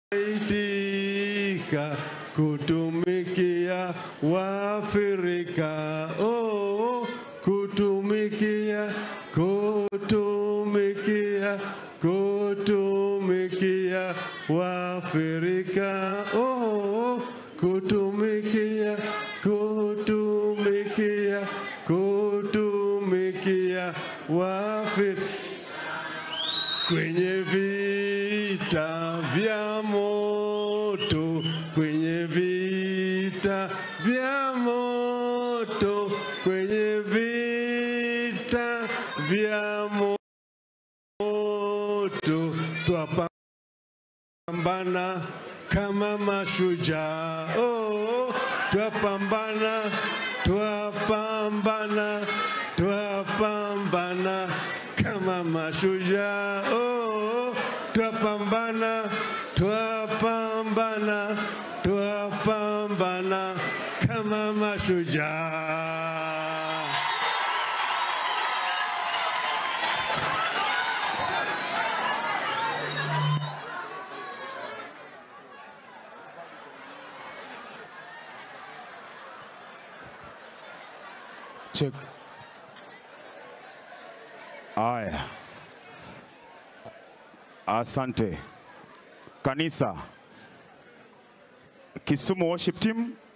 Itika kutumikia Waafrika, oh, kutumikia, kutumikia, kutumikia Waafrika, oh, kutumikia, kutumikia, kutumikia Waafrika kwenye vita vya moto, kwenye vita vya moto, kwenye vita vya moto, twapambana kama mashujaa. Oh, twapambana, twapambana, twapambana kama mashujaa. Oh, twapambana, twapambana, twapambana kama mashujaa. Check. Aya, asante kanisa. Kisumu Worship Team